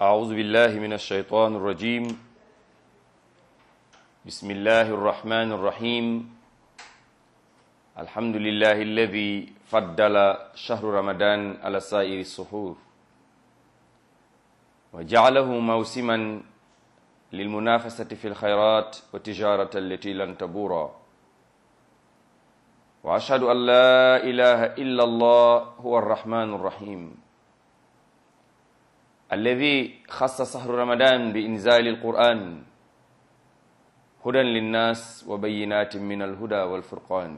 أعوذ بالله من الشيطان الرجيم بسم الله الرحمن الرحيم الحمد لله الذي فضل شهر رمضان على سائر السحور وجعله موسما للمنافسة في الخيرات والتجارة التي لن تبورا وأشهد أن لا إله إلا الله هو الرحمن الرحيم الذي خص شهر رمضان بإنزال القرآن هدى للناس وبينات من الهدى والفرقان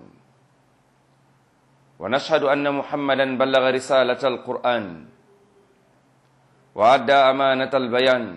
ونشهد أن محمدا بلغ رسالة القرآن وأدى أمانة البيان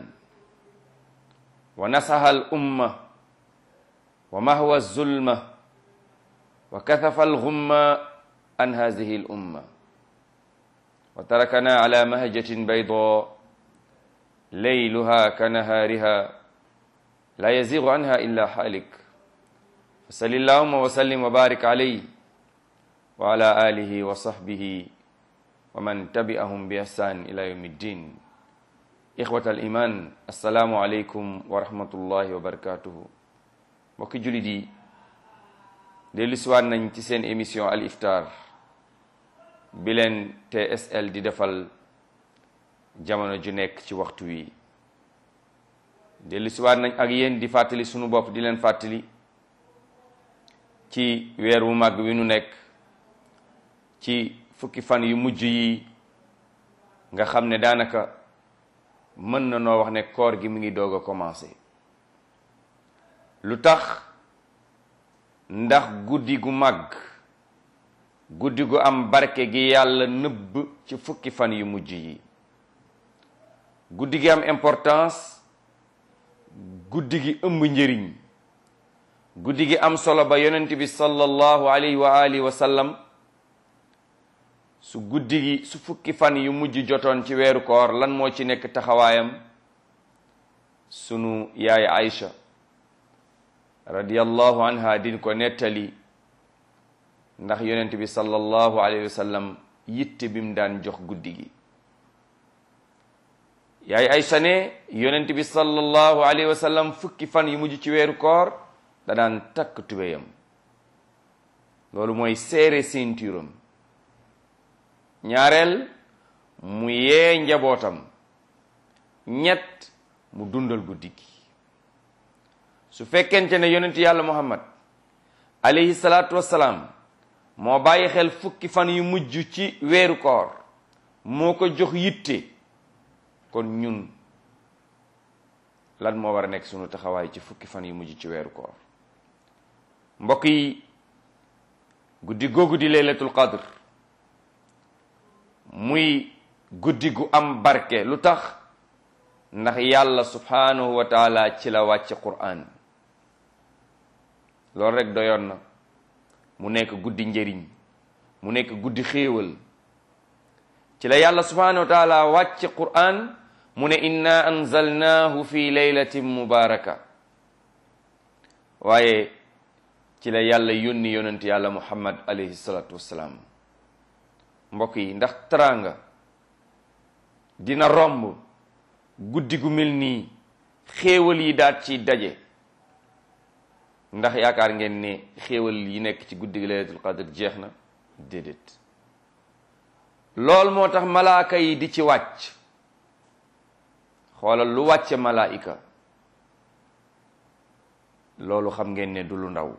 ونصح الأمة ومهوى الظلمة وكثف الغمة عن هذه الأمة وتركنا على مهجة بيضاء ليلها كنهارها لا يزيغ عنها إلا حالك فصل اللهم وسلم وبارك عليه وعلى آله وصحبه ومن تبعهم بإحسان إلى يوم الدين إخوة الإيمان السلام عليكم ورحمة الله وبركاته mbokki jullit yi dellu siwaat nañ ci seen émission al iftar bi leen TSL di defal jamono ju nekk ci waxtu wi dellu siwaat nañ ak yéen di fàttali sunu bopp di leen fàttali ci weer wu màgg wi nu nekk ci fukki fan yu mujj yi nga xam ne daanaka mën na noo wax ne koor gi mu ngi doog a commencé lu tax ndax guddi gu màgg guddi gu am barke gi yàlla nëbb ci fukki fan yu mujj yi guddi gi am importance guddi gi ëmb njëriñ guddi gi am solo ba yonent bi sallallahu alayhi wa alihi wa sallam su guddi gi su fukki fan yu mujj jotoon ci weeru koor lan moo ci nekk taxawaayam sunu yaay Aïcha radiyallahu anha din ko nettali ndax yonent bi sallallahu alayhi wa sallam yitte bi mu daan jox guddi gi yaay Aïcha ne yonent bi sallallahu alayhi wa sallam fukki fan yu mujj ci weeru koor da daan takk tubéyam loolu mooy seere ceinturam ñaareel mu yee njabootam ñett mu dundal guddi gi su fekkente ne yonent yàlla muhammad alayhi salaatu wassalaam moo bàyyi xel fukki fan yu mujj ci weeru koor moo ko jox yitte kon ñun lan moo war a nekk sunu taxawaay ci fukki fan yu mujj ci weeru koor mbokk yi guddi googu di laylatul qadr muy guddi gu am barke lu tax ndax yàlla subhanahu wa taala ci la wàcce qur'an loolu rek doyoon na mu nekk guddi njëriñ mu nekk guddi xéewal ci la yàlla subhanahu wa taala wàcce qur'an mu ne inna anzalnahu fi laylatin mubaraka waaye ci la yàlla yónni yonent yàlla muhammad alayhi salatu wassalaam mbokk yi ndax teraanga dina romb guddi gu mel nii xéewal yi daat ci daje ndax yaakaar ngeen ne xéewal yi nekk ci guddi gi laylatul qadr jeex na déedéet lool moo tax malaaka yi di ci wàcc xoolal lu wàcce malaayika loolu xam ngeen ne du lu ndaw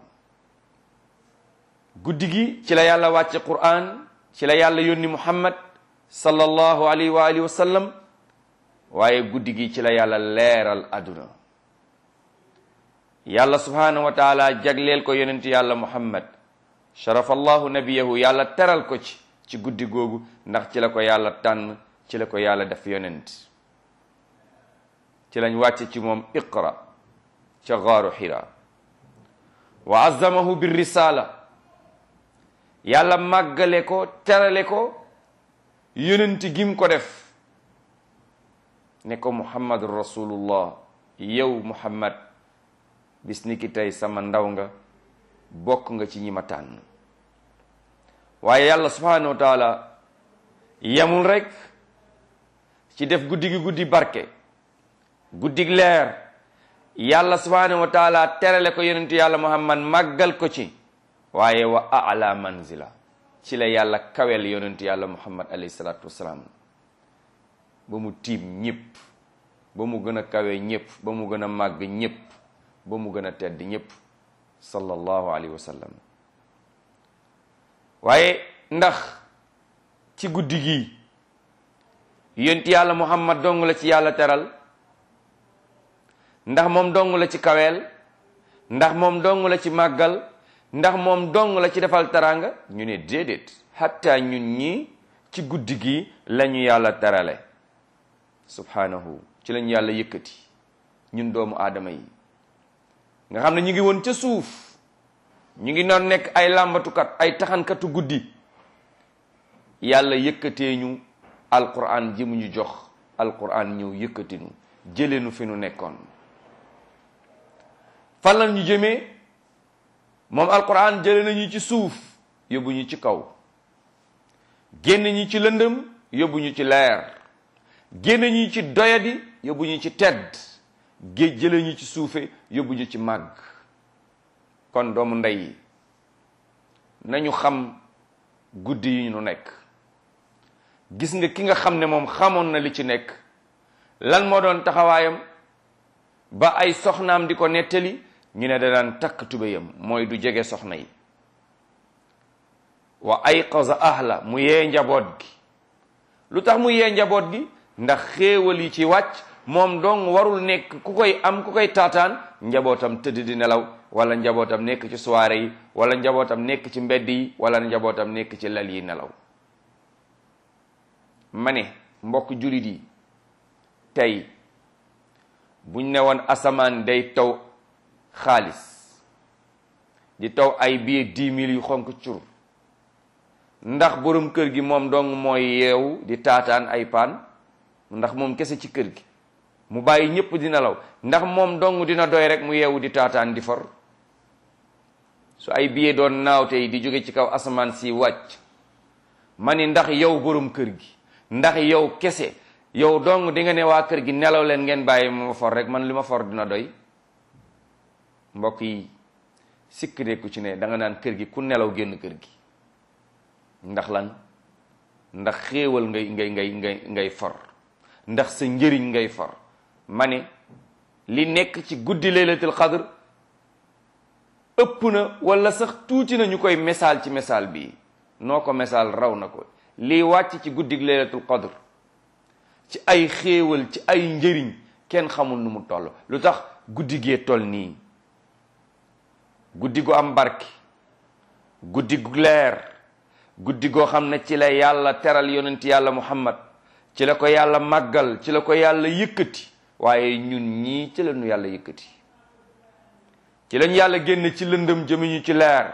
guddi gi ci la yàlla wàcce qur'an ci la yàlla yónni muhammad sallallahu alayhi wa alihi wa sallam waaye guddi gi ci la yàlla leeral àdduna yàlla subhanahu wa taala jagleel ko yonent yàlla muhammad sharafa allahu nabiyahu yàlla teral ko ci ci guddi googu ndax ci la ko yàlla tànn ci la ko yàlla def yonent ci lañ wàcce ci moom iqra ca gaaru xira wa azzamahu bir risala yàlla màggale ko terale ko yonent gim ko def ne ko muhammad rasulullah yow muhammad bis ni ki tey sama ndaw nga bokk nga ci ñi ma tànn waaye yàlla subhanahu wa taala yemul rek ci def guddi gi guddi barke guddig leer yàlla subhanahu wa taala terale ko yonentu yàlla muhammad màggal ko ci waaye wa ala manzila ci la yàlla kawel yonentu yàlla muhammad alayhi salatu wasalaam ba mu tiim ñëpp ba mu gën a kawe ñëpp ba mu gën a màgg ñëpp ba mu gën a tedd ñëpp sallallahu alayhi wa sallam waaye ndax ci guddi gi yonti yàlla muhammad dong la ci yàlla teral ndax moom dong la ci kaweel ndax moom dong la ci màggal ndax moom dong la ci defal taranga ñu ne déedéet hatta ñun ñi ci guddi gi lañu yàlla terale subhanahu ci lañu yàlla yëkkati ñun doomu aadama yi nga xam ne ñu ngi woon ca suuf ñu ngi noon nekk ay làmbatukat ay taxankatu guddi yàlla yëkkatee ñu alquran ji mu ñu jox alquran ñëw yëkkatinu jëleenu fi nu nekkoon fan la ñu jëmee moom alquran jële nañu ci suuf yóbbu ñu ci kaw génn ñu ci lëndëm yóbbu ñu ci leer génn ñu ci doyadi yóbbu ñu ci tedd géej jële ñu ci suufe yóbbu ñu ci màgg kon doomu ndey nañu xam guddi yi ñu nekk gis nga ki nga xam ne moom xamoon na li ci nekk lan moo doon taxawaayam ba ay soxnaam di ko nettali ñu ne da daan takk tubéyam mooy du jege soxna yi wa ayqaza ahla mu yee njaboot gi lu tax mu yee njaboot gi ndax xéewal yi ci wàcc moom dong warul nekk ku koy am ku koy taataan njabootam tëdd di nelaw wala njabootam nekk ci soirée yi wala njabootam nekk ci mbedd yi wala njabootam nekk ci lal yi nelaw ma ne mbokk jullit yi tey buñ ne woon asamaan day taw xaalis di taw ay billet dix mille yu xonk cur ndax borom kër gi moom dong mooy yeewu di taataan ay paan ndax moom kese ci kër gi mu bàyyi ñépp di nelaw ndax moom dong dina doy rek mu yeewu di taataan di for su ay billet doon naaw tey di jóge ci kaw asamaan si wàcc ma ni ndax yow borom kër gi ndax yow kese yow dong di nga ne waa kër gi nelaw leen ngeen bàyyi ma for rek man li ma for dina doy mbokk yi sikk de ku ci ne da nga naan kër gi ku nelaw génn kër gi ndax lan ndax xéewal ngay ngay ngay ngay ngay for ndax sa njëriñ ngay for ma ne li nekk ci guddi laylatul qadr ëpp na wala sax tuuti na ñu koy misaal ci misaal bi noo ko misaal raw na ko lii wàcc ci guddi laylatul qadr ci ay xéewal ci ay njëriñ kenn xamul nu mu toll lu tax guddi gee toll nii guddi gu am barke guddi gu leer guddi goo xam ne ci la yàlla teral yonent yàlla muhammad ci la ko yàlla màggal ci la ko yàlla yëkkati waaye ñun ñii ci la ñu yàlla yëkkati ci lañ yàlla génn ci lëndëm jëmiñu ci leer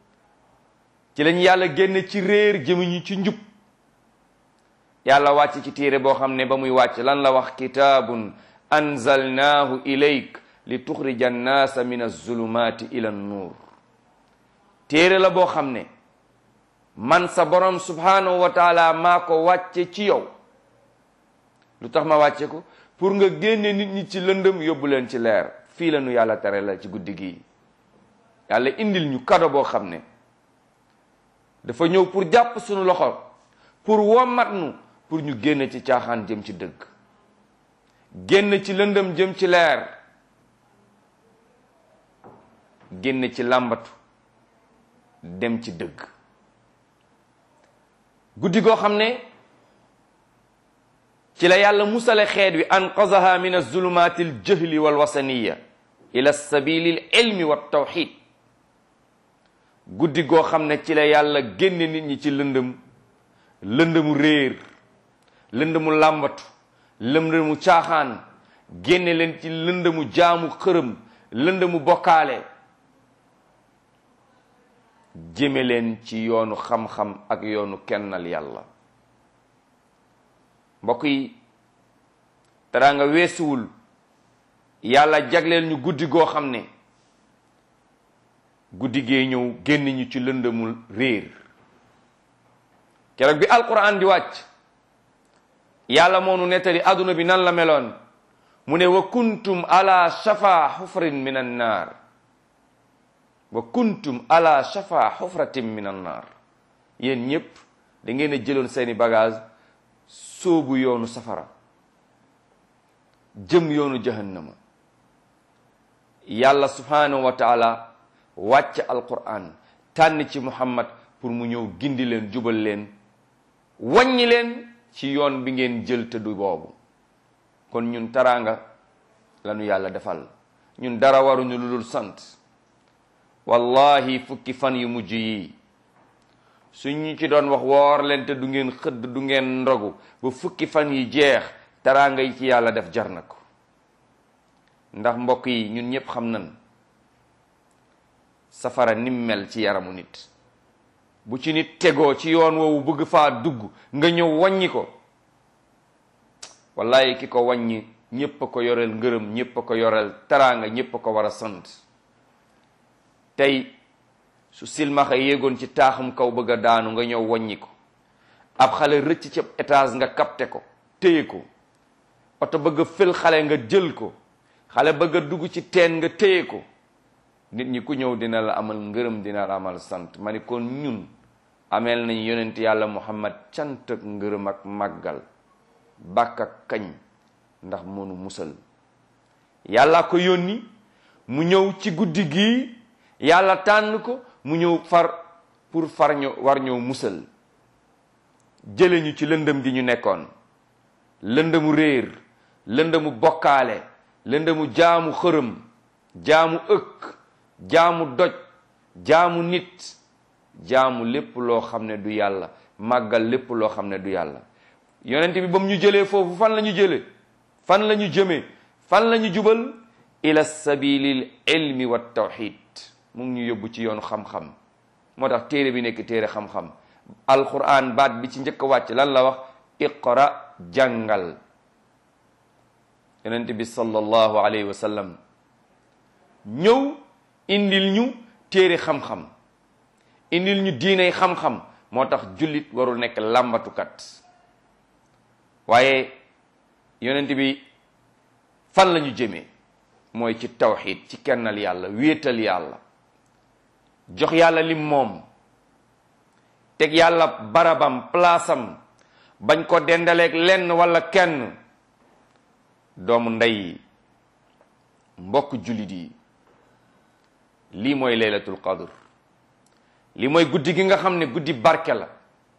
ci lañ yàlla génn ci réer jëmiñu ci njub yàlla wàcc ci téere boo xam ne ba muy wàcc lan la wax kitaabun anzalnaahu ilayk li tuxrija annaasa min azulumati ila nuur téere la boo xam ne man sa borom subhanahu wa taala maa ko wàcce ci yow lu tax ma wàcce ko pour nga génne nit ñi ci lëndëm yóbbu leen ci leer fii la nu yàlla tere la ci guddi gi yàlla indil ñu kado boo xam ne dafa ñëw pour jàpp suñu loxo pour wommat nu pour ñu génn ci caaxaan jëm ci dëgg génn ci lëndëm jëm ci leer génn ci làmbatu dem ci dëgg guddi goo xam ne ci la yàlla musale xeet wi anqazaha min azulumati aljahli walwasaniya ila sabili l ilmi wa tawxid guddi goo xam ne ci la yàlla génne nit ñi ci lëndëm lëndëmu réer lëndëmu làmbatu lëndëmu caaxaan génne leen ci lëndëmu jaamu xërëm lëndëmu bokkaale jëme leen ci yoonu xam-xam ak yoonu kennal yàlla mbokk yi teraanga weesuwul yàlla jagleel ñu guddi goo xam ne guddi gee ñëw génn ñu ci lëndëmul réer keroog bi alquran di wàcc yàlla moo nu nettali àdduna bi nan la meloon mu ne wa kuntum ala shafa xufrin min an naar wa kuntum ala shafa xufratin min an naar yéen ñépp da ngeen a jëloon seeni bagage sóobu yoonu safara jëm yoonu jahannama yàlla subhanahu wa taala wàcc alquran tànn ci muhammad pour mu ñëw gindi leen jubal leen wàññi leen ci yoon bi ngeen jël te du boobu kon ñun taraanga lanu yàlla defal ñun dara waruñu lu dul sant wallahi fukki fan yu mujj yi suñu ci doon wax woor leen te du ngeen xëdd du ngeen ndogu ba fukki fan yi jeex taraanga yi ci yàlla def jar na ko ndax mbokk yi ñun ñëpp xam nañ safara nim mel ci yaramu nit bu ci nit tegoo ci yoon woowu bëgg faa dugg nga ñëw wàññi ko wallahi ki ko wàññi ñépp a ko yoreel ngërëm ñépp a ko yoreel taraanga ñépp a ko war a sant tey su silmaxa yéegoon ci taaxum kaw bëgg a daanu nga ñëw wàññi ko ab xale rëcc ci étage nga capté ko téye ko oto bëgg a fël xale nga jël ko xale bëgg a dugg ci teen nga téye ko nit ñi ku ñëw dina la amal ngërëm dina la amal sant ma ni kon ñun ameel nañ yonent yàlla muhammad cant ak ngërëm ak màggal bàkk ak kañ ndax mënu musal yàlla ko yónni mu ñëw ci guddi gii yàlla tànn ko mu ñëw far pour far ñu war ñëw musal jële ñu ci lëndëm gi ñu nekkoon lëndëmu réer lëndëmu bokkaale lëndëmu jaamu xërëm jaamu ëkk jaamu doj jaamu nit jaamu lépp loo xam ne du yàlla màggal lépp loo xam ne du yàlla yonent bi ba mu ñu jëlee foofu fan la ñu jëlee fan la ñu jëmee fan la ñu jubal ila sabilil ilmi wa tawxid mu ngi ñu yóbbu ci yoonu xam-xam moo tax téere bi nekk téere xam-xam alquran baat bi ci njëkk a wàcc lan la wax iqra jàngal yonent bi sallallahu alayhi wa sallam ñëw indil ñu téere xam-xam indil ñu diinay xam-xam moo tax jullit warul nekk làmbatukat waaye yonent bi fan la ñu jëmee mooy ci tawxid ci kennal yàlla wéetal yàlla jox yàlla lim moom teg yàlla barabam palaasam bañ ko dendaleeg lenn wala kenn doomu ndey mbokk jullit yi lii mooy laylatul qadr lii mooy guddi gi nga xam ne guddi barke la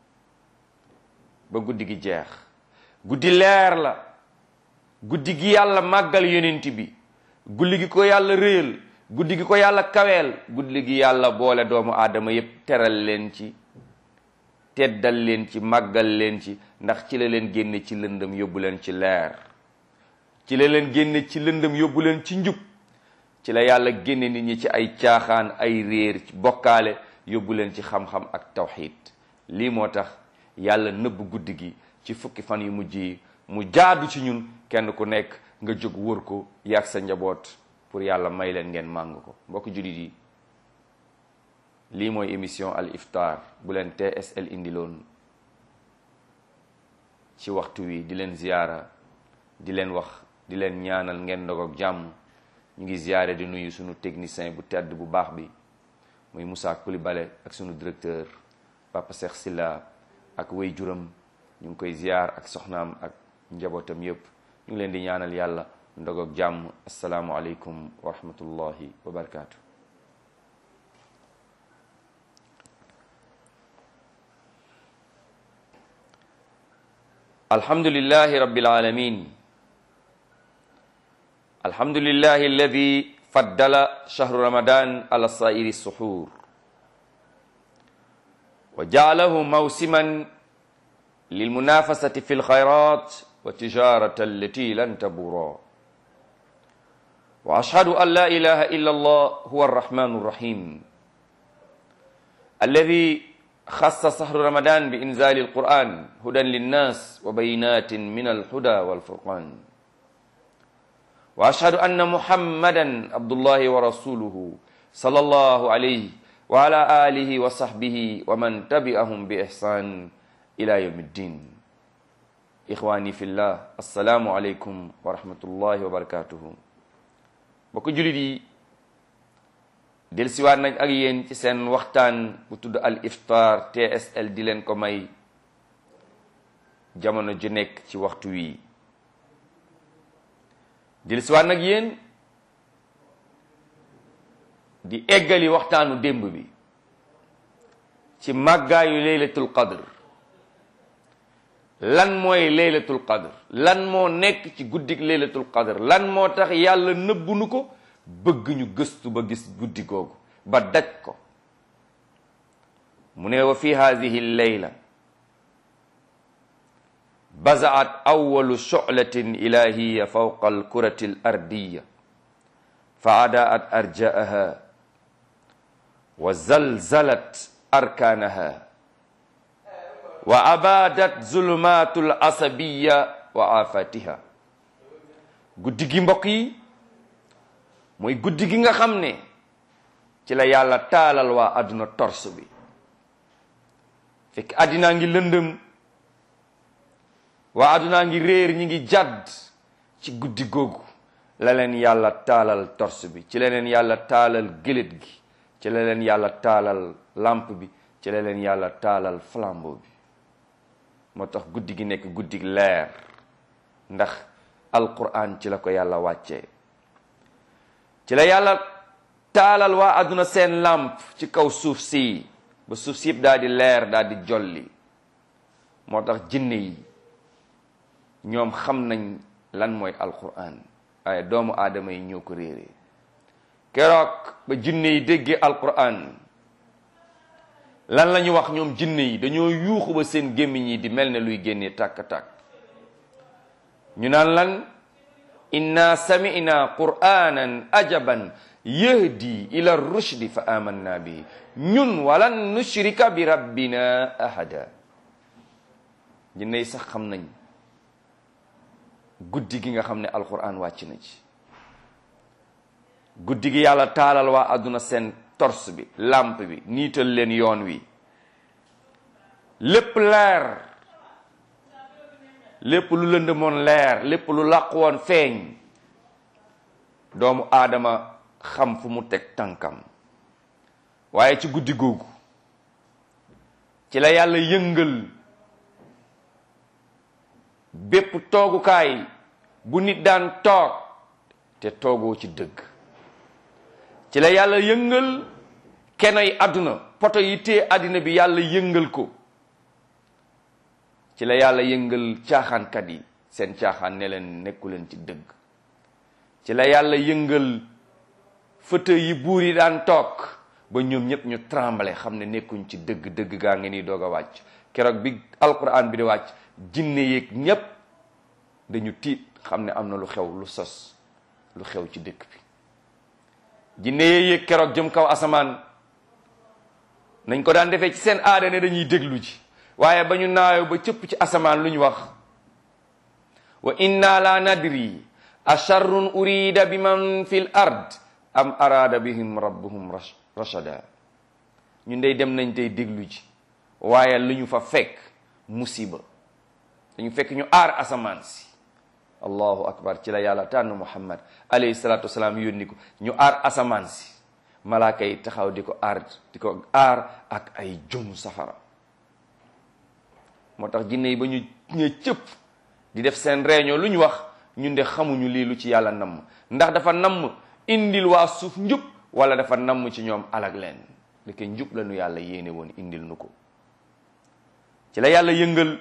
ba guddi gi jeex guddi leer la guddi gi yàlla màggal yonent bi guddi gi ko yàlla réyal guddi gi ko yàlla kaweel guddi gi yàlla boole doomu aadama yépp teral leen ci teddal leen ci màggal leen ci ndax ci la leen génne ci lëndëm yóbbu leen ci leer ci la leen génne ci lëndëm yóbbu leen ci njub ci la yàlla génne nit ñi ci ay caaxaan ay réer ci bokkaale yóbbu leen ci xam-xam ak tawxid lii moo tax yàlla nëbb guddi gi ci fukki fan yu mujj yi mu jaadu ci ñun kenn ku nekk nga jóg wër ko yàgg sa njaboot pour yàlla may leen ngeen màng ko mbokk jullit yi lii mooy émission al iftar bu leen TSL indiloon ci waxtu wi di leen ziyaara di leen wax di leen ñaanal ngeen ndog ak jàmm ñu ngi ziyaare di nuyu sunu technicien bu tedd bu baax bi muy Moussa Coulibaly ak sunu directeur Papa Cheikh Silla ak way juram ñu ngi koy ziyaar ak soxnaam ak njabootam yépp ñu ngi leen di ñaanal yàlla ndog ak jàmm asalaamu aleykum wa rahmatullahi wa barakaatu. alhamdulillahi rabbil alamin alhamdulillahi alladi faddala shahru ramadan ala sairi suhur wa jaalahu mawsiman lilmunafasati fi lxayrat wa tijarata allati lan tabura wa ashhadu an la ilaha illa allah huwa arrahmanu arrahim alladi خص شهر رمضان بإنزال القرآن هدى للناس وبينات من الهدى والفرقان وأشهد أن محمدا عبد الله ورسوله صلى الله عليه وعلى آله وصحبه ومن تبعهم بإحسان إلى يوم الدين ixwaani fillah assalaamu aleykum wa rahmatullahi wa barakatuhu bokk julit yi del siwaat nañ ak yéen ci seen waxtaan bu tudd al iftar tsl di leen ko may jamono ju nekk ci waxtu wi del siwaat nag yéen di eggali waxtaanu démb bi ci màggaayu laylatul qadr lan mooy laylatul qadr lan moo nekk ci guddik laylatul qadr lan moo tax yàlla nëbbu nu ko bëgg ñu gëstu ba gis guddi googu ba daj ko mu ne wa fi hadihi leyla bazaat awalu shu'latin ilahiya fawqa alkurati al ardiya fa adaat arjaaha wa zalzalat arkanaha wa abadat zulumatul asabiya wa afatiha guddi gi mbokk yi mooy guddi gi nga xam ne ci la yàlla taalal waa àdduna tors bi fekk àddinaa ngi lëndëm waa àddunaa ngi réer ñi ngi jàdd ci guddi googu la leen yàlla taalal tors bi ci la leen yàlla taalal gëlét gi ci la leen yàlla taalal lampe bi ci la leen yàlla taalal flambeau bi moo tax guddi gi nekk guddi leer ndax alquran ci la ko yàlla wàccee ci la yàlla taalal waa àdduna seen làmp ci kaw suuf si ba suuf si yëpp daal di leer daal di jolli moo tax jinne yi ñoom xam nañ lan mooy alquran waaye doomu aadama yi ñoo ko réeree keroog ba jinne yi déggee alquran lan la ñu wax ñoom jinne yi dañoo yuuxu ba seen gémmiñ yi di mel ne luy génnee tàkk-tàkk ñu naan lan inna sami'na qur'anan ajaban yahdi ila rushdi fa amanna bihi ñun walan nushrika bi rabbina ahada jinne yi sax xam nañ guddi gi nga xam ne alquran wàcc na ci guddi gi yàlla taalal waa àdduna seen tors bi lampe bi niital leen yoon wi lépp leer lépp lu lënd moon leer lépp lu làqu woon feeñ doomu aadama xam fu mu teg tànkam waaye ci guddi googu ci la yàlla yëngal bépp toogukaay bu nit daan toog te toogoo ci dëgg ci la yàlla yëngal kenoy àdduna poto yi tee àddina bi yàlla yëngal ko ci la yàlla yëngal caaxaankat yi seen caaxaan ne leen nekku leen ci dëgg ci la yàlla yëngal fauteuil yi buur yi daan toog ba ñoom ñëpp ñu tremble xam ne nekkuñ ci dëgg dëgg gaa ngi nii doog a wàcc keroog bi alquran bi di wàcc jinne yeeg ñépp dañu tiit xam ne am na lu xew lu sos lu xew ci dëkk bi jinne yee yéeg keroog jëm kaw asamaan nañ ko daan defee ci seen aada ne dañuy déglu ji waaye ba ñu naayoo ba cëpp ci asamaan lu ñu wax wa inna la nadri asharrun urida bi man fil ard am arada bihim rabbuhum rashada ñun dey dem nañ tey déglu ji waaye lu ñu fa fekk musiba dañu fekk ñu aar asamaan si allahu akbar ci la yàlla tànn muhammad alayhi salatu wasalaam yónni ko ñu aar asamaan si malaaka yi taxaw di ko aar di ko aar ak ay jomu safara moo tax jinne yi ba ñu ñee cëpp di def seen réunion lu ñu wax ñun de xamuñu lii lu ci yàlla namm ndax dafa namm indil waa suuf njub wala dafa namm ci ñoom alag leen deke njub la nu yàlla yéene woon indil nu ko ci la yàlla yëngal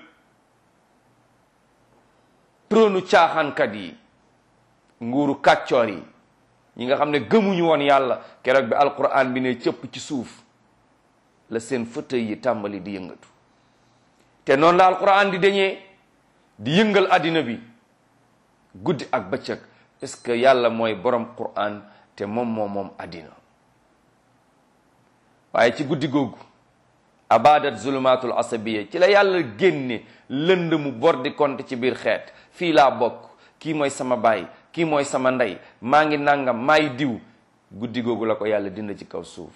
trônu caaxaankat yi nguuru kàccoor yi ñi nga xam ne gëmuñu woon yàlla keroog bi alquran bi ne cëpp ci suuf la seen fauteuil yi tàmbali di yëngatu te noonu la alquran di dañee di yëngal àddina bi guddi ak bëccëg est-ce que yàlla mooy borom quran te moom moom moom àddina waaye ci guddi googu abadat zulumatul asabiya ci la yàlla génne lënd mu bor di konte ci biir xeet fii laa bokk kii mooy sama baay kii mooy sama ndey maa ngi nangam maay diw guddi googu la ko yàlla dina ci kaw suuf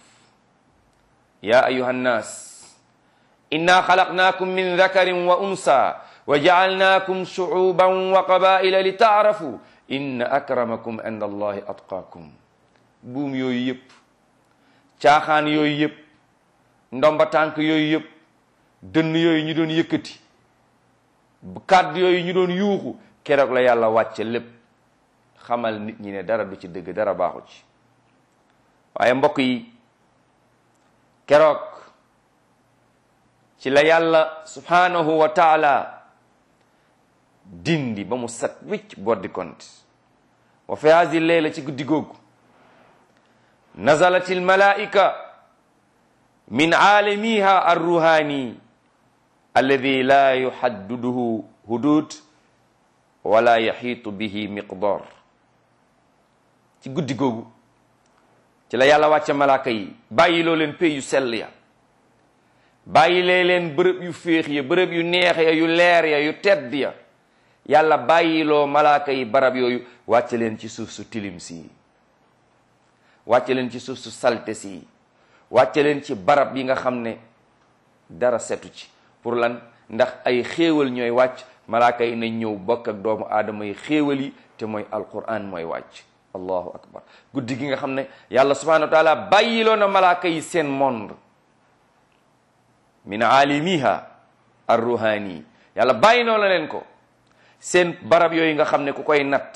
ya ayuha nnaas inna xalaqnaakum min dakarin wa unsa wa jaalnaakum shuuban wa qabaila li taarafu inna akramakum inda allahi atqaakum buum yooyu yëpp caaxaan yooyu yëpp ndomba tànk yooyu yëpp dënn yooyu ñu doon yëkkati kàddu yooyu ñu doon yuuxu keroog la yàlla wàcce lépp xamal nit ñi ne dara du ci dëgg dara baaxu ci waaye mbokk yi keroog ci la yàlla subhanahu wa taala dindi ba mu set wicc boddi konte wa fi hadi leyla ci guddi googu nazalat almalaika min aalamiha arruhani alladi la yuhadduduhu hudud wala yaxiitu bihi miqdar ci guddi googu ci la yàlla wàcce malaaka yi bàyyi loo leen pay yu sell ya bàyyi lee leen bërëb yu féex ya bërëb yu neex ya yu leer ya yu tedd ya yàlla bàyyiloo malaaka yi barab yooyu wàcce leen ci suuf su tilim si wàcce leen ci suuf su salte si wàcce leen ci barab yi nga xam ne dara setu ci pour lan ndax ay xéewal ñooy wàcc malaaka yi nañ ñëw bokk ak doomu aadama yi xéewal yi te mooy alquran mooy wàcc allahu akbar guddi gi nga xam ne yàlla subhanahu wa taala bàyyiloo na malaaka yi seen monde min aalimiha arruhani yàlla bàyyi noo la leen ko seen barab yooyu nga xam ne ku koy natt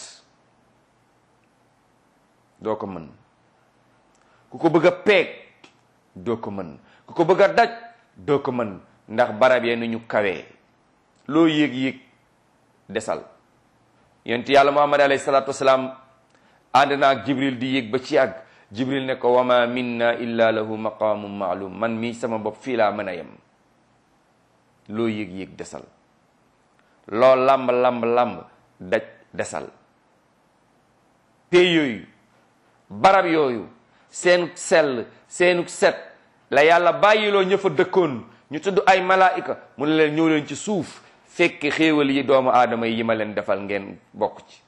doo ko mën ku ko bëgg a peeg doo ko mën ku ko bëgg a daj doo ko mën ndax barab yee nu ñu kawee loo yéeg-yéeg desal yonent yàlla muhammad alayhi salaatu wasalaam ànd na ak jibril di yéeg ba ci àgg jibril ne ko wama minna illa lahu maqaamum maalum man mii sama bopp fii laa mën a yem loo yéeg-yéeg desal loo lamb lamb lamb daj desal pay yooyu barab yooyu seenuk sell seenuk set la yàlla bàyyiloo ña fa dëkkoon ñu tudd ay malaayika mu ne leen ñëw leen ci suuf fekk xéewal yi doomu aadama yi ma leen defal ngeen bokk ci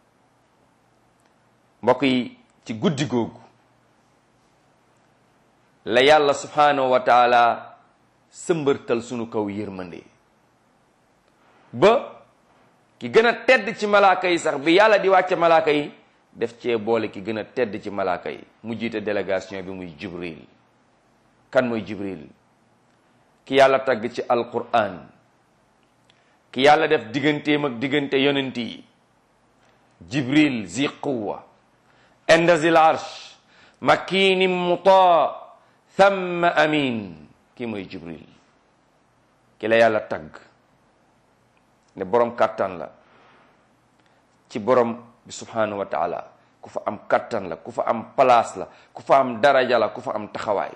mbokk yi ci guddi googu la yàlla subhanahu wa taala sëmbërtal sunu kaw yërmande ba ki gën a tedd ci malaaka yi sax bi yàlla di wàcce malaaka yi def cee boole ki gën a tedd ci malaaka yi mu jiite délégation bi muy jibril kan mooy jibril ki yàlla tagg ci alquran ki yàlla def digganteem ak diggante yonent yi jibril zi quwa inda zil arsh makinim muta thamma amin kii mooy jibril ki la yàlla tagg ne borom kàttan la ci borom bi subhanahu wa taala ku fa am kàttan la ku fa am place la ku fa am daraja la ku fa am taxawaay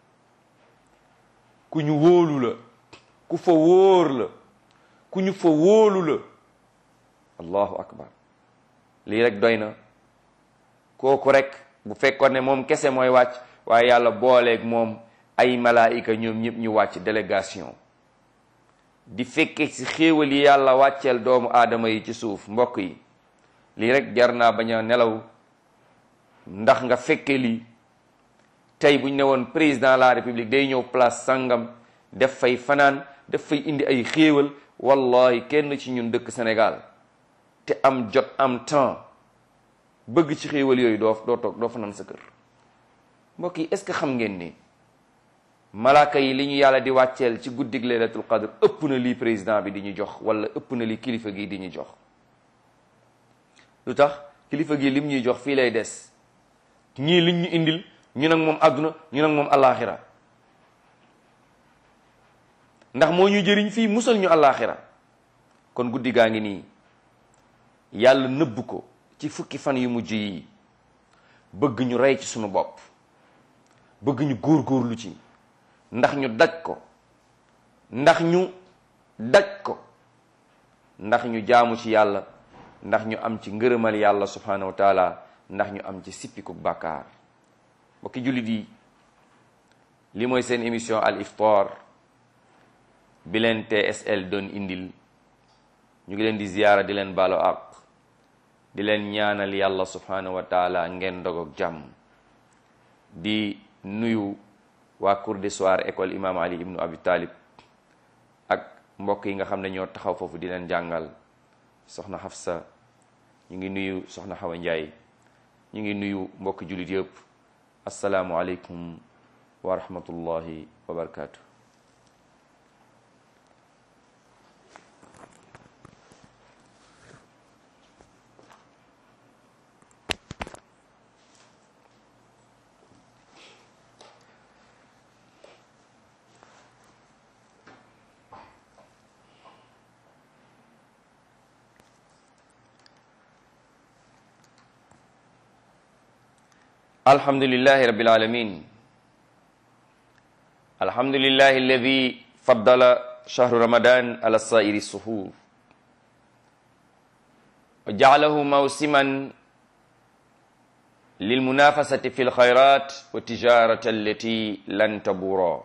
ku ñu wóolu la ku fa wóor la ku ñu fa wóolu la allahu akbar lii rek doy na kooku rek bu fekkoon ne moom kese mooy wàcc waaye yàlla booleeg moom ay malaayika ñoom ñëpp ñu wàcc délégation di fekke ci xéewal yi yàlla wàcceel doomu aadama yi ci suuf mbokk yi lii rek jar naa bañ a nelaw ndax nga fekke lii tey bu ñu ne woon président de la république day ñëw place sangam def fay fanaan def fay indi ay xéewal wallahi kenn ci ñun dëkk Sénégal te am jot am temps bëgg ci xéewal yooyu doo doo toog doo fanaan sa kër mbokk yi est-ce que xam ngeen ni malaaka yi li ñu yàlla di wàcceel ci guddig laylatul qadr ëpp na lii président bi di ñu jox wala ëpp na li kilifa gi di ñu jox lu tax kilifa gi lim ñuy jox fii lay des ñii liñ ñu indil ñu nag moom àdduna ñu nag moom allaaxira ndax moo ñu jëriñ fii musal ñu allaaxira kon guddi gaa ngi nii yàlla nëbb ko ci fukki fan yu mujj yi bëgg ñu rey ci sunu bopp bëgg ñu góorgóorlu ci ndax ñu daj ko ndax ñu daj ko ndax ñu jaamu ci yàlla ndax ñu am ci ngërëmal yàlla subhanahu wa taala ndax ñu am ci sippiku bàkkaar mbokki jullit yi li mooy seen émission al iftar bi leen TSL doon indil ñu ngi leen di ziyaara di leen baalo ak di leen ñaanal yàlla subhanahu wa taala ngeen dogoog jàmm di nuyu waa cours de soir école imam ali ibnu abi talib ak mbokk yi nga xam ne ñoo taxaw foofu di leen jàngal soxna Hafsa ñu ngi nuyu soxna Xawa Njaay ñu ngi nuyu mbokki jullit yëpp asalaamu aleykum wa rahmatullahi wa barakaatu الحمد لله رب العالمين الحمد لله الذي فضل شهر رمضان على سائر السحور وجعله موسما للمنافسة في الخيرات والتجارة التي لن تبورا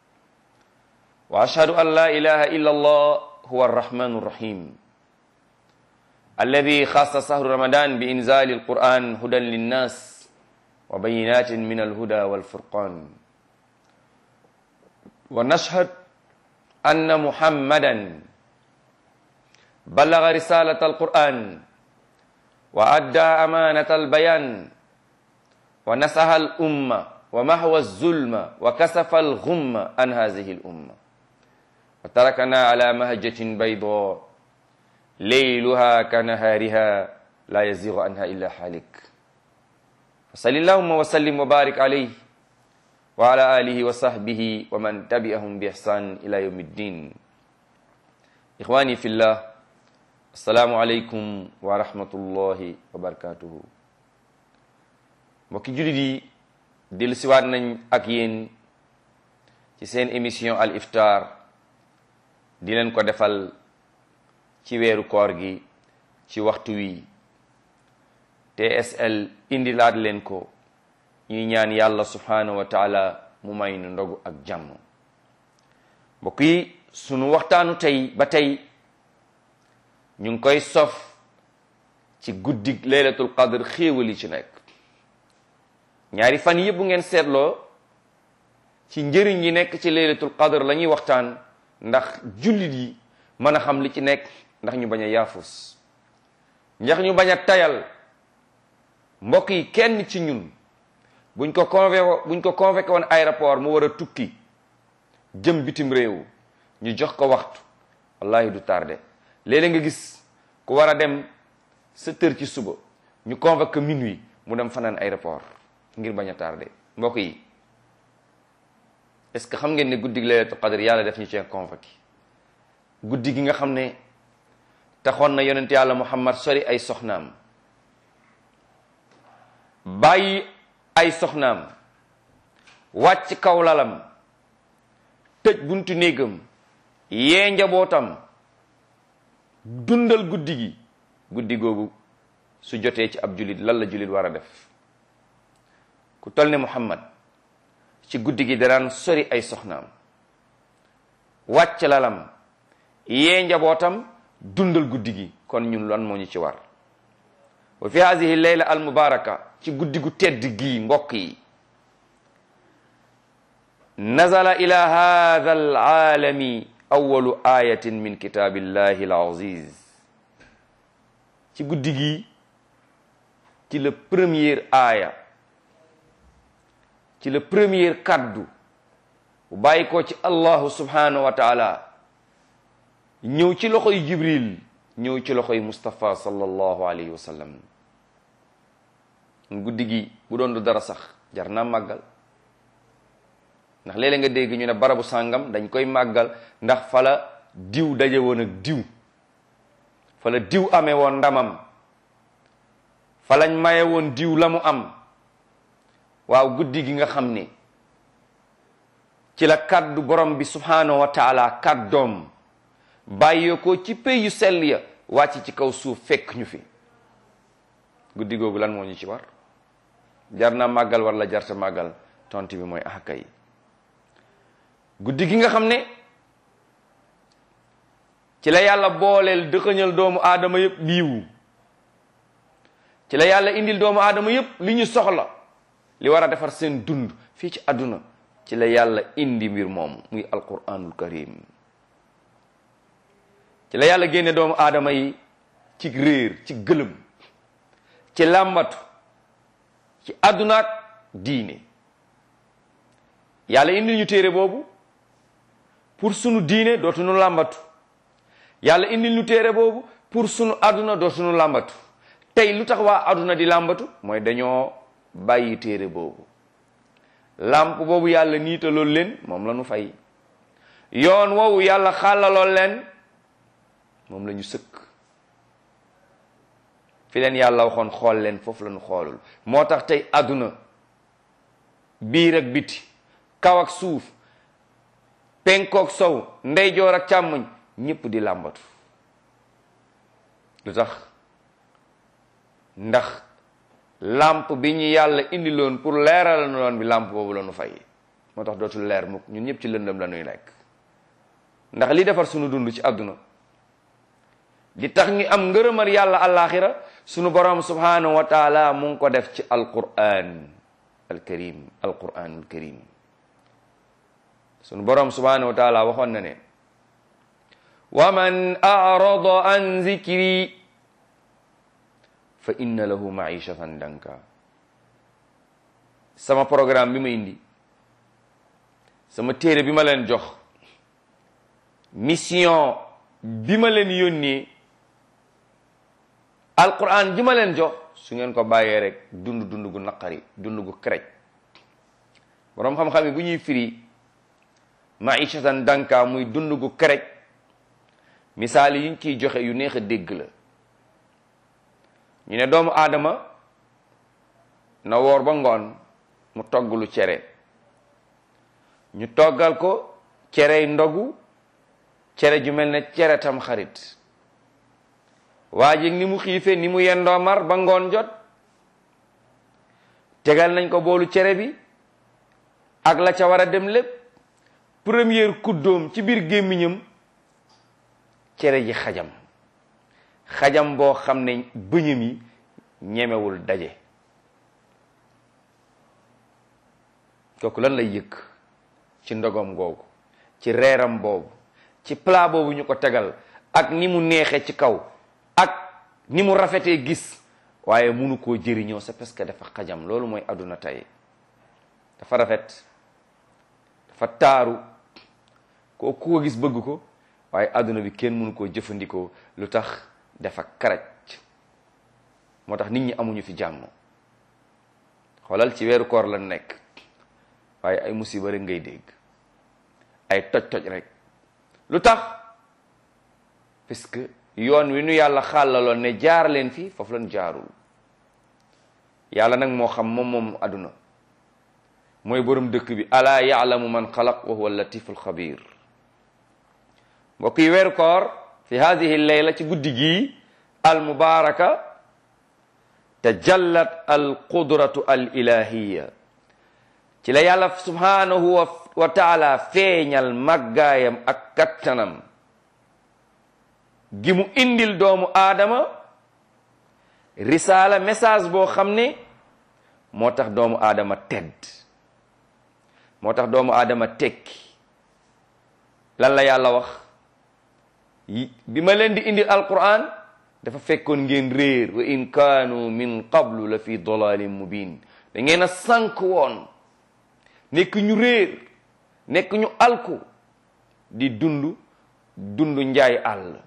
وأشهد أن لا إله إلا الله هو الرحمن الرحيم الذي خاص شهر رمضان بإنزال القرآن هدى للناس وبينات من الهدى والفرقان ونشهد أن محمدا بلغ رسالة القرآن وأدى أمانة البيان ونصح الأمة ومحو الظلم وكسف الغم عن هذه الأمة وتركنا على مهجة بيضاء ليلها كنهارها لا يزيغ عنها إلا حالك صلى اللهم وسلم وبارك عليه وعلى آله وصحبه ومن تبعهم بإحسان إلى يوم الدين إخواني في الله السلام عليكم ورحمة الله وبركاته mbokki jullit yi dellu siwaat nañ ak yéen ci seen émission al iftar di leen ko defal ci weeru koor gi ci waxtu wi TSL indi laat leen ko ñuy ñaan yàlla subhanahu wa taala mu may nu ndogu ak jàmm mbokk yi sunu waxtaanu tey ba tey ñu ngi koy sof ci guddig laylatul qadr xéewal yi ci nekk ñaari fan yëpp bu ngeen seetloo ci njëriñ yi nekk ci laylatul qadr la ñuy waxtaan ndax jullit yi mën a xam li ci nekk ndax ñu bañ a yaafus ndax ñu bañ a tayal mbokk yi kenn ci ñun buñ ko convoqué buñ ko convoqué woon aéroport mu war a tukki jëm bitim réew ñu jox ko waxtu wallahi du tardé léeg-léeg nga gis ku war a dem sept heures ci suba ñu convoqué minuit mu dem fanaan aéroport ngir bañ a tardé mbokk yi est-ce que xam ngeen ne guddi gi laylatul qadr yàlla def ñu cee convoqué guddi gi nga xam ne taxoon na yonent yàlla muhammad sori ay soxnaam bàyyi ay soxnaam wàcc kaw lalam tëj buntu néegam yee njabootam dundal guddi gi guddi googu su jotee ci ab julit lan la julit war a def ku tol ne muhammad ci guddi gi daraan sori ay soxnaam wàcc lalam yee njabootam dundal guddi gi kon ñun lan moo ñu ci war wa fi hadihi leyla al mubaraka ci guddi gu tedd gii mbokk yi nazala ila hadha al aalami awalu ayatin min kitabillahi al aziz ci guddi gii ci la première aaya ci la première kaddu bu bàyyi ko ci allahu subhanahu wa taala ñëw ci loxoy jibril ñëw ci loxoy mustapha sallallahu alayhi wa sallam guddi gi bu doon du dara sax jar naa màggal ndax léeg-léeg nga dégg ñu ne barabu sàngam dañ koy màggal ndax fala diw daje woon ak diw fala diw amee woon ndamam falañ maye woon diw la mu am waaw guddi gi nga xam ne ci la kaddu borom bi subhanahu wa taala kaddoom bàyyee ko ci pay yu sell ya wàcc ci kaw suuf fekk ñu fi guddi googu lan moo ñu ci war jar na màggal war la jarta màggal tontu bi mooy ahaka yi guddi gi nga xam ne ci la yàlla booleel dëxëñal doomu aadama yëpp liiwu ci la yàlla indil doomu aadama yëpp li ñu soxla li war a defar seen dund fii ci àdduna ci la yàlla indi mbir moom muy alquranul karim ci la yàlla génne doomu aadama yi ci réer ci gëlëm ci làmbatu ci àddunaak diine yàlla indi ñu téere boobu pour sunu diine dootuñu làmbatu yàlla indi ñu téere boobu pour sunu àdduna dootuñu làmbatu tey lu tax waa àdduna di làmbatu mooy dañoo bàyyi téere boobu làmp boobu yàlla niitalool leen moom la ñu fay yoon woowu yàlla xàllalool leen moom la ñu sëkk fi leen yàlla waxoon xool leen foofu la ñu xoolul moo tax tey àdduna biir ak biti kaw ak suuf penkook sow ndeyjoor ak càmmoñ ñépp di làmbatu lu tax ndax làmp bi ñu yàlla indiloon pour leeral na loon bi làmp boobu la ñu fay moo tax dootul leer mukk ñun ñëpp ci lëndëm la ñuy nekk ndax li defar sunu dund ci àdduna di tax ñu am ngërëmal yàlla àllaaxira sunu borom subhanahu wa taala mu ngi ko def ci alquran alkarim alquranul karim sunu borom subhanahu wa taala waxoon na ne wa man arada an zikri fa inna lahu maishatan danka sama programme bi ma indi sama téere bi ma leen jox mission bi ma leen yónnee alquran ji ma leen jox su ngeen ko bàyyee rek dund dund gu naqari dund gu kerec boroom xam-xam yi bu ñuy firi maishatan danka muy dund gu kerec misaal yi ñu ciy joxe yu neex a dégg la ñu ne doomu aadama na woor ba ngoon mu togg lu cere ñu toggal ko cerey ndogu cere ju mel ne cere tam xarit waa ji ni mu xiifee ni mu yendoo mar ba ngoon jot tegal nañ ko boolu cere bi ak la ca war a dem lépp première kuddoom ci biir gémmiñam cere ji xajam xajam boo xam ne bëñam yi ñemewul daje kooku lan lay yëkk ci ndogom googu ci reeram boobu ci plat boobu ñu ko tegal ak ni mu neexee ci kaw ak ni mu rafetee gis waaye munu koo jëriñoo c'est parce que dafa xajam loolu mooy àdduna tey dafa rafet dafa taaru ko ku ko gis bëgg ko waaye àdduna bi kenn mënu koo jëfandikoo lu tax dafa karaj moo tax nit ñi amuñu fi jàmm xoolal ci weeru koor la nekk waaye ay musiba rek ngay dégg ay toj-toj rek lu tax parce que yoon wi nu yàlla xàllaloon ne jaar leen fi foofu lañ jaarul yàlla nag moo xam moom moom àdduna mooy borom dëkk bi alaa yaalamu man xalaq wa huwa latiful xabir mbokk yi weeru koor fi hadihi leyla ci guddi gii al mubaraka tajallat al qudratu al ilahiya ci la yàlla subhanahu wa taala feeñal màggaayam ak kattanam gi mu indil doomu aadama risaala message boo xam ne moo tax doomu aadama tedd moo tax doomu aadama tekki lan la yàlla wax bi ma leen di indil alquran dafa fekkoon ngeen réer wa in kaanu min qablu la fi dalalin mubin da ngeen a sànk woon nekk ñu réer nekk ñu alku di dund dund njaay àll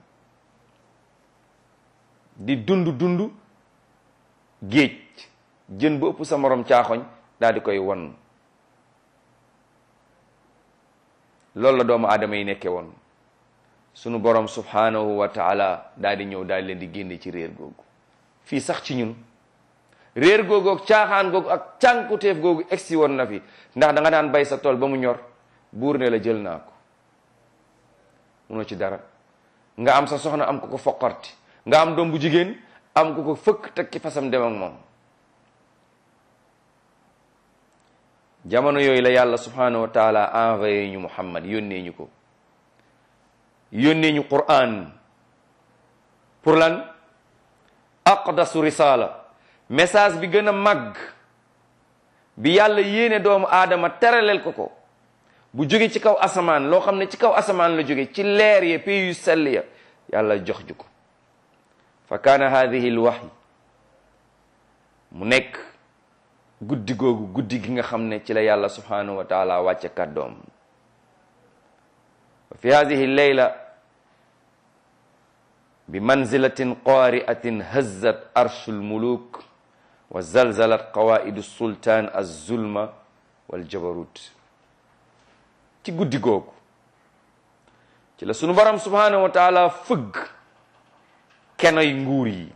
di dund dund géej jën ba ëpp sa morom caaxoñ daal di koy won loolu la doomu aadama yi nekke woon sunu borom subhanahu wa taala daal di ñëw daal leen di génne ci réer googu fii sax ci ñun réer googu ak caaxaan googu ak cànkuteef googu egsi woon na fi ndax da nga daan bay sa tool ba mu ñor buur ne la jël naa ko munoo ci dara nga am sa soxna am ko ko foqarti nga am doom bu jigéen am ko ko fëkk teg ci fasam dem ak moom jamono yooyu la yàlla subhanahu wa taala envoyé ñu muhammad yónnee ñu ko yónnee ñu quran pour lan aqdasu risala message bi gën a màgg bi yàlla yéene doomu aadama teraleel ko ko bu jóge ci kaw asamaan loo xam ne ci kaw asamaan la jóge ci leer ya pays yu sell ya yàlla jox ju ko fa kaana hadihi lwaxy mu nekk guddi googu guddi gi nga xam ne ci la yàlla subhanahu wa taala wàcce kàddoom wa fi hadihi leyla bi manzilatin qaari'atin hazzat arshu lmuluk wa zalzalat qawaidu sultaan alzulma waljabarut ci guddi googu ci la sunu borom subhanahu wa taala fëgg kenoy nguur yi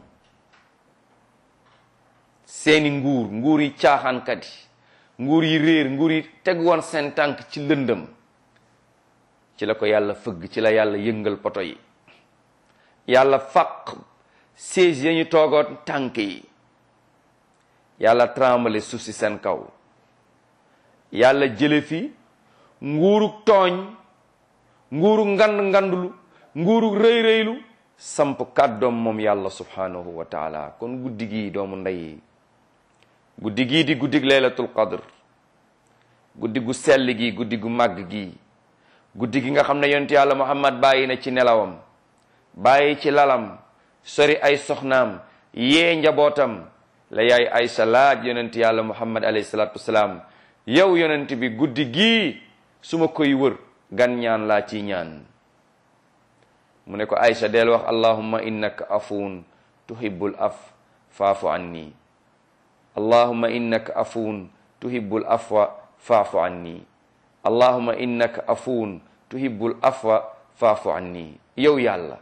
seeni nguur nguur yi caaxaankat yi nguur yi réer nguur yi teg woon seen tànk ci lëndëm ci la ko yàlla fëgg ci la yàlla yëngal poto yi yàlla faq siège ya ñu toogoon tànk yi yàlla trembale suuf si seen kaw yàlla jële fi nguurug tooñ nguurug ngand ngandlu nguurug rëy rëylu samp kàddoom moom yàlla subhanahu wa taala kon guddi gii doomu ndey guddi gii di guddig laylatul qadr guddi gu sell gi guddi gu màgg gi guddi gi nga xam ne yonent yàlla muhammad bàyyi na ci nelawam bàyyi ci lalam sori ay soxnaam yee njabootam la yaay aysa laaj yonent yàlla muhammad alayhi salatu wasalaam yow yonent bi guddi gii su ma koy wër gan ñaan laa ci ñaan mu ne ko aysa del wax allahumma innaka afuun tuhibbul af faafu anni allahumma innaka afuun tuhibbul afwa faafu anni allahumma innaka afuun tuhibbul afwa faafu anni yow yàlla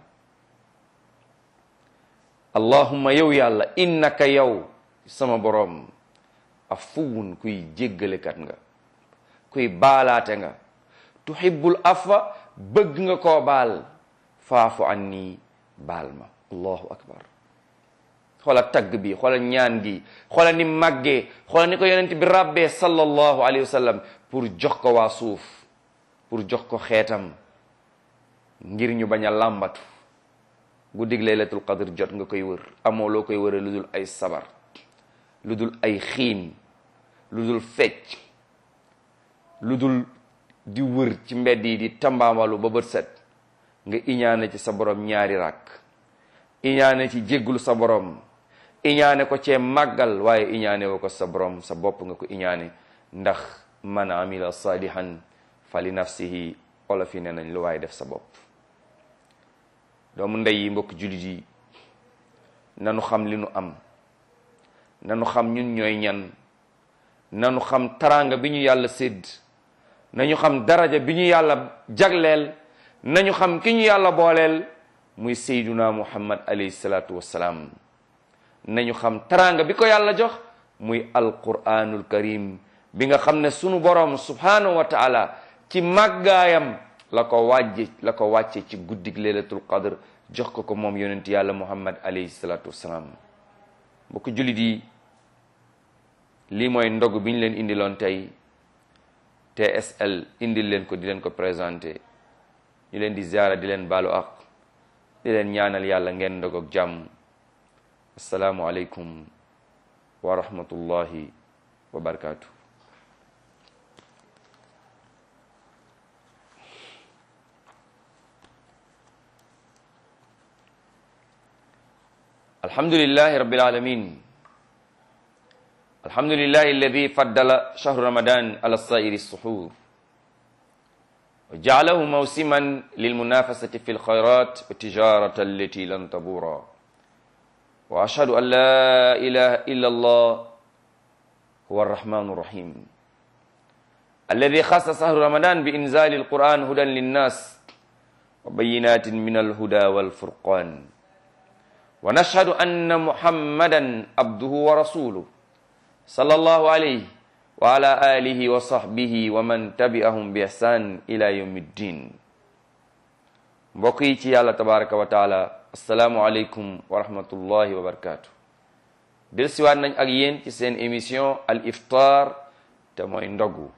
allahumma yow yàlla innaka yow sama boroom afuwun kuy jéggalekat nga kuy baalaate nga tuhibbul afwa bëgg nga koo baal faafu anni baal ma allahu akbar xoola tagg bi xoola ñaan gi xoola ni màggee xoola ni ko yonent bi rabbee sallallahu alayhi wa sallam pour jox ko waa suuf pour jox ko xeetam ngir ñu bañ a làmbatu guddig laylatul qadr jot nga koy wër amoo loo koy wëre lu dul ay sabar lu dul ay xiin lu dul fecc lu dul di wër ci mbedd yi di tambaamalu ba bët set nga iñaane ci sa borom ñaari rakk iñaane ci jéggul sa borom iñaane ko cee màggal waaye iñaane woo ko sa borom sa bopp nga ko iñaane ndax man amila salihan fa li nafsihi olof yi ne nañ lu waaye def sa bopp doomu ndey yi mbokk jullit yi nanu xam li nu am nanu xam ñun ñooy ñan nanu xam taraanga bi ñu yàlla sédd nañu xam daraja bi ñu yàlla jagleel nañu xam ki ñu yàlla booleel muy sayduna muhammad alayhi salaatu wassalaam nañu xam taraanga bi ko yàlla jox muy alquranul karim bi nga xam ne sunu borom subhanahu wa taala ci màggaayam la ko wàjje la ko wàcce ci guddig leylatul qadr jox ko ko moom yonent yàlla muhammad alayhi salaatu wassalaam mbokk jullit yi lii mooy ndog bi ñu leen indiloon tey TSL indil leen ko di leen ko présenté ñu leen di ziara di leen baalu ak di leen ñaanal yàlla ngeen ndog ak jàmm asalaamu aleykum wa rahmatullahi wa barakaatu. alhamdulillahi rabbil alamin الحمد لله الذي فضل شهر رمضان على سائر السحور وجعله موسما للمنافسة في الخيرات والتجارة التي لن تبورا وأشهد أن لا إله إلا الله هو الرحمن الرحيم الذي خص شهر رمضان بإنزال القرآن هدى للناس وبينات من الهدى والفرقان ونشهد أن محمدا عبده ورسوله sallallahu alayhi wa ala alihi wa sahbihi wa man tabi'ahum bi ihsan ila yawmiddin mbokk yi ci yàlla tabaraka wa taala assalaamu aleykum wa rahmatullahi wa barakatuh del siwaat nañ ak yéen ci seen émission al iftar te mooy ndogu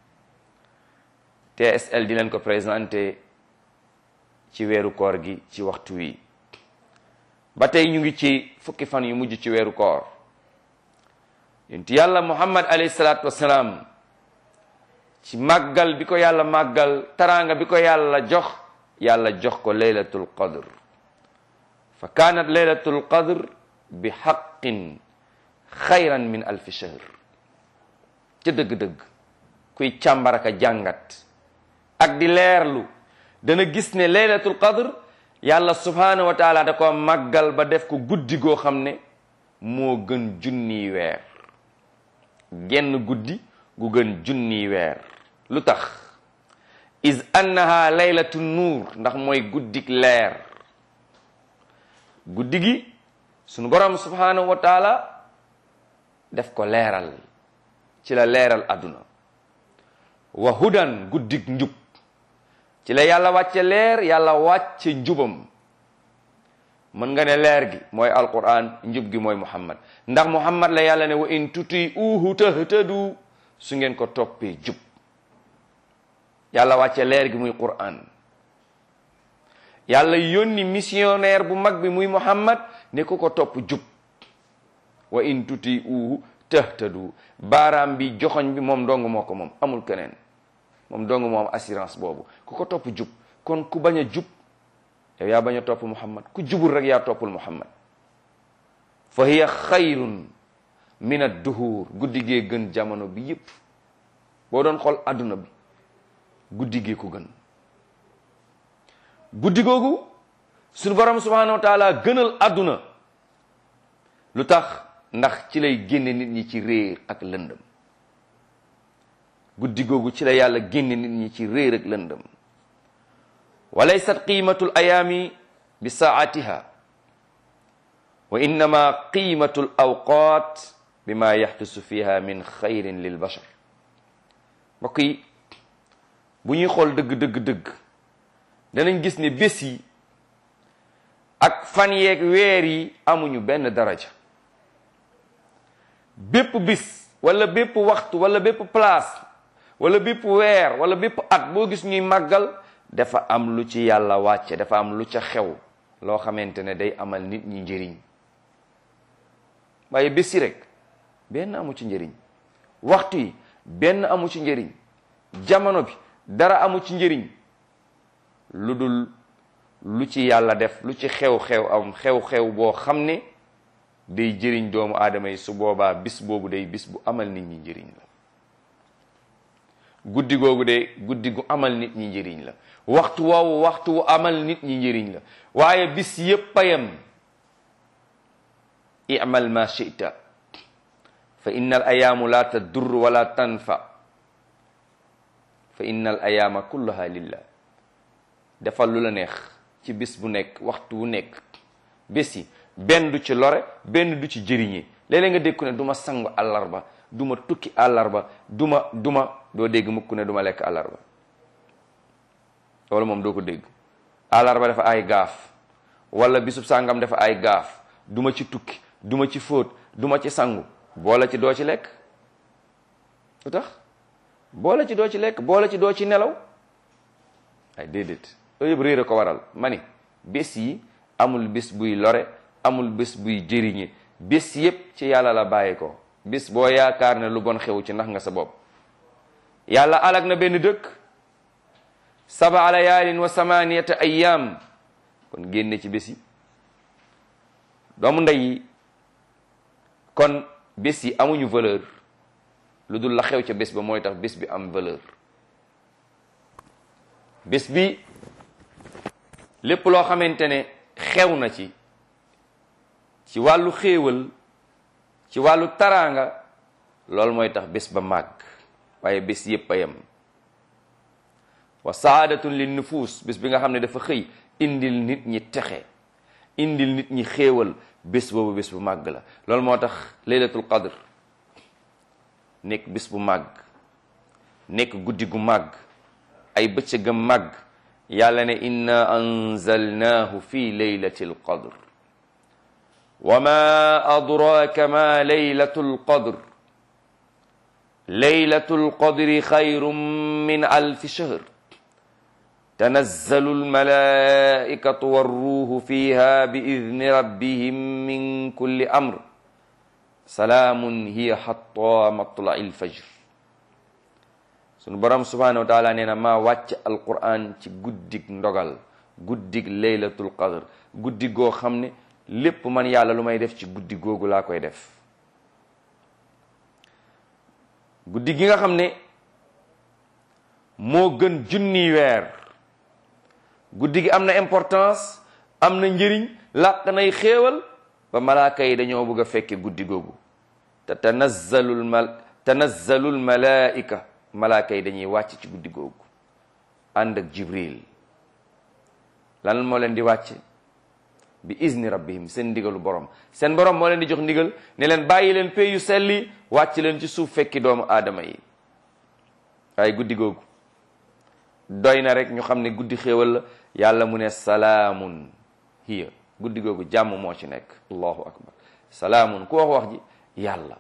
TSL di leen ko présenté ci weeru koor gi ci waxtu wi ba tey ñu ngi ci fukki fan yu mujj ci weeru koor yonent yàlla muhammad alayhi salaatu wassalaam ci màggal bi ko yàlla màggal taraanga bi ko yàlla jox yàlla jox ko laylatul qadr fa kaanat laylatul qadr bi xaqin xayran min alfi shahr ca dëgg-dëgg kuy càmbaraka jàngat ak di leerlu dana gis ne laylatul qadr yàlla subhanahu wa taala da ko màggal ba def ko guddi goo xam ne moo gën junniy weer genn guddi gu gën junniy weer lu tax is annaha laylatu nuur ndax mooy guddik leer guddi gi sunu borom subhanahu wa taala def ko leeral ci la leeral àdduna wa hudan guddik njub ci la yàlla wàcce leer yàlla wàcce njubam mën nga ne leer gi mooy alquran njub gi mooy muhammad ndax muhammad la yàlla ne wa in tuti uhu tahtadu su ngeen ko toppee jub yàlla wàcce leer gi muy quran yàlla yónni missionnaire bu mag bi muy muhammad ne ku ko topp jub wa in tuti uhu tahtadu baaraam bi joxoñ bi moom dong moo ko moom amul keneen moom dong moo am assurance boobu ku ko topp jub kon ku bañ a jub yow yaa bañ a topp muhammad ku jubul rek yaa toppul muhammad fa hiya xayrun min ad-duhur guddi gee gën jamono bi yépp boo doon xool adduna bi guddi gee ko gën guddi googu suñu borom subhanahu wa taala gënal adduna lu tax ndax ci lay génne nit ñi ci réer ak lëndëm guddi googu ci la yàlla génne nit ñi ci réer ak lëndëm wa laysat qiimatu l ayaami bi saatiha wa innama qiimatu l awqaat bima yaxdusu fiha min xayrin lil bashar mbokk yi bu ñuy xool dëgg dëgg dëgg danañ gis ne bés yi ak fan yeeg weer yi amuñu benn daraja bépp bis wala bépp waxtu wala bépp place wala bépp weer wala bépp at boo gis ñuy màggal dafa am lu ci yàlla wàcce dafa am lu ca xew loo xamante ne day amal nit ñi njëriñ waaye bés yi rek benn amu ci njëriñ waxtu yi benn amu ci njëriñ jamono bi dara amu ci njëriñ lu dul lu ci yàlla def lu ci xew-xew am xew-xew boo xam ne day jëriñ doomu aadama yi su boobaa bis boobu day bis bu amal nit ñi njëriñ la guddi googu de guddi gu amal nit ñi njëriñ la waxtu woowu waxtu wu amal nit ñi njëriñ la waaye bis yépp a yem i'mal ma shi'ta fa inna al ayaamu la tadur wala tanfa fa inna al ayaama kullaha lillah defal lu la neex ci bis bu nekk waxtu wu nekk bés yi benn du ci lore benn du ci jëriñe léeg-léeg nga dégg ne du ma sangu àllarba du ma tukki àllarba du ma du ma doo dégg mukk ne du ma lekk àllarba loolu moom doo ko dégg àllarba dafa ay gaaf wala bisub sàngam dafa ay gaaf du ma ci tukki du ma ci fóot du ma ci sangu boole ci doo ci lekk lu tax boole ci doo ci lekk boole ci doo ci nelaw ay déedéet loolu yëpp réer a ko waral ma ni bés yi amul bés buy lore amul bés buy jëriñe bés yépp ci yàlla la bàyyi ko bés boo yaakaar ne lu bon xew ci ndax nga sa bopp yàlla alag na benn dëkk saba layaalin wa samaniyata ayyam kon génne ci bés yi doomu ndey yi kon bés yi amuñu valeur lu dul la xew ca bés ba mooy tax bés bi am valeur bés bi lépp loo xamante ne xew na ci ci wàllu xéewal ci wàllu taraanga loolu mooy tax bés ba màgg waaye bés yépp a yem wa saadatun lin nufus bés bi nga xam ne dafa xëy indil nit ñi texe indil nit ñi xéewal bés boobu bés bu màgg la loolu moo tax laylatul qadr nekk bés bu màgg nekk guddi gu màgg ay bëccëgam màgg yàlla ne inna anzalnaahu fi laylatil qadr wa ma adraka ma laylatul qadr laylatul qadri xayrun min alfi shahr tanazzalu almalaikatu warruhu fiha bi idni rabbihim min kulli amr salaamun hiya hatta matla'i alfajr sunu borom subhanahu wa taala nee na maa wàcc alquran ci guddig ndogal guddig laylatul qadr guddi goo xam ne lépp man yàlla lu may def ci guddi googu laa koy def guddi gi nga xam ne moo gën junni weer guddi gi am na importance am na njëriñ làq nay xéewal ba malaaka yi dañoo bëgg a fekke guddi googu te tanazzalul mal tanazzalul malaika malaaka yi dañuy wàcc ci guddi googu ànd ak jibril lan moo leen di wàcce bi izni rabbihim seen ndigalu borom seen borom moo leen di jox ndigal ne leen bàyyi leen pay yu selli wàcc leen ci suuf fekki doomu aadama yi waaye guddi googu doy na rek ñu xam ne guddi xéewal la yàlla mu ne salaamun hiya guddi googu jàmm moo ci nekk allahu akbar salaamun ku wax wax ji yàlla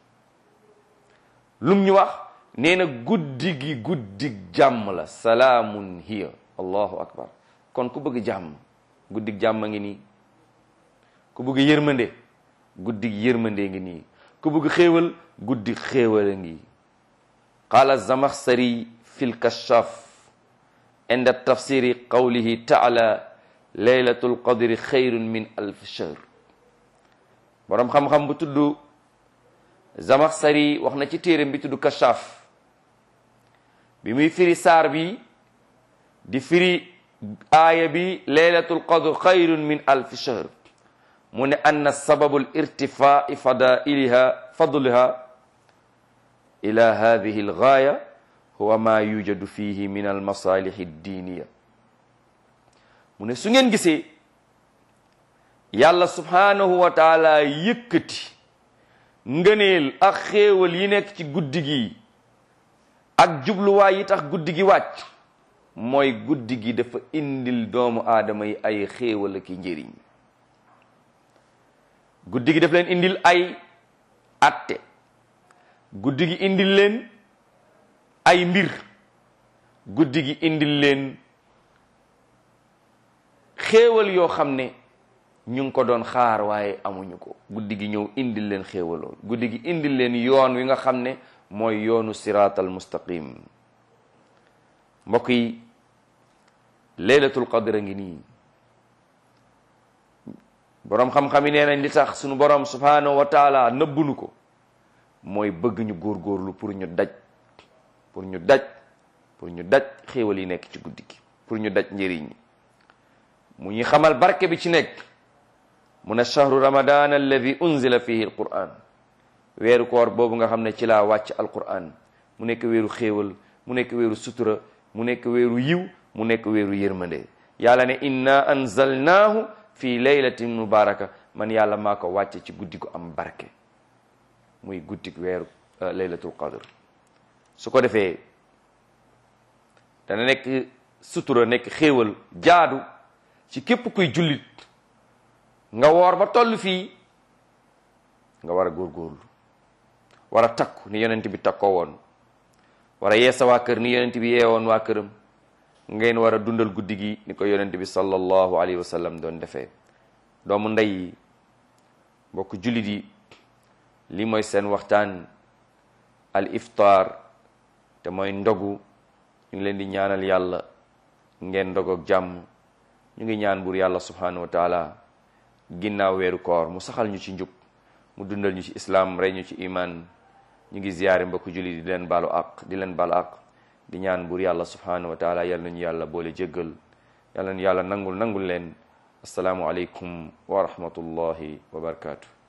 lum ñu wax nee na guddi gi guddi jàmm la salaamun hiya allahu akbar kon ku bëgg jàmm guddi jàmm ngi nii ku bëgg yërmande guddi yërmande ngi nii ku bëgg xéewal guddi xéewal a ngi qaala zamaxsari fi lkashaf inda tafsiri qawlihi taala laylatul qadri xayrun min alf shahr boroom xam-xam bu tudd zamaxsari wax na ci téeram bi tudd kashaf bi muy firi saar bi di firi aaya bi laylatul qadr xayrun min alf shahr mu ne anna sababul irtifai fadailiha fadliha ila hadihi algaaya huwa ma yujadu fihi min almasalihi ddiniya mu ne su ngeen gisee yàlla subhanahu wa taala yëkkati ngëneel ak xéewal yi nekk ci guddi gi ak jubluwaay yi tax guddi gi wàcc mooy guddi gi dafa indil doomu aadama yi ay xéewal ak njëriñ guddi gi daf leen indil ay atte guddi gi indil leen ay mbir guddi gi indil leen xéewal yoo xam ne ñu ngi ko doon xaar waaye amuñu ko guddi gi ñëw indil leen xéewalool guddi gi indil leen yoon wi nga xam ne mooy yoonu siraatal mustaqim mbokk yi laylatul qadr a ngi nii boroom xam-xam yi nee nañ li tax suñu boroom subhanahu wa taala nëbbunu ko mooy bëgg ñu góorgóorlu pour ñu daj pour ñu daj pour ñu daj xéewal yi nekk ci guddi gi pour ñu daj njëriñ ñi mu ñu xamal barke bi ci nekk mu ne shahru ramadan alladi unzila fihi alquran weeru koor boobu nga xam ne ci laa wàcc alquran mu nekk weeru xéewal mu nekk weeru sutura mu nekk weeru yiw mu nekk weeru yërmande yàlla ne inna anzalnaahu fi laylatin mubaraka man yàlla maa ko wàcce ci guddi gu am barke muy guddi weeru laylatul qadr su ko defee dana nekk sutura nekk xéewal jaadu ci képp kuy jullit nga woor ba toll fii nga war a góorgóorlu war a takku ni yonent bi takkoo woon war a yeesa waa kër ni yonent bi yeewoon waa këram ngeen war a dundal guddi gi ni ko yonent bi sallallahu alayhi wa sallam doon defee doomu ndey yi mbokk jullit yi li mooy seen waxtaan al iftaar te mooy ndogu ñu ngi leen di ñaanal yàlla ngeen ndogoog jàmm ñu ngi ñaan buur yàlla subhanahu wa taala ginnaaw weeru koor mu saxal ñu ci njub mu dundal ñu ci islaam rey ñu ci iman ñu ngi ziyaare mbokk jullit yi di leen baalu aq di leen baalu aq di ñaan buur yàlla subhanahu wa taala yal nañu yàlla boole jéggal yal nañu yàlla nangul nangul leen asalaamu aleykum wa rahmatullahi wa barakatuh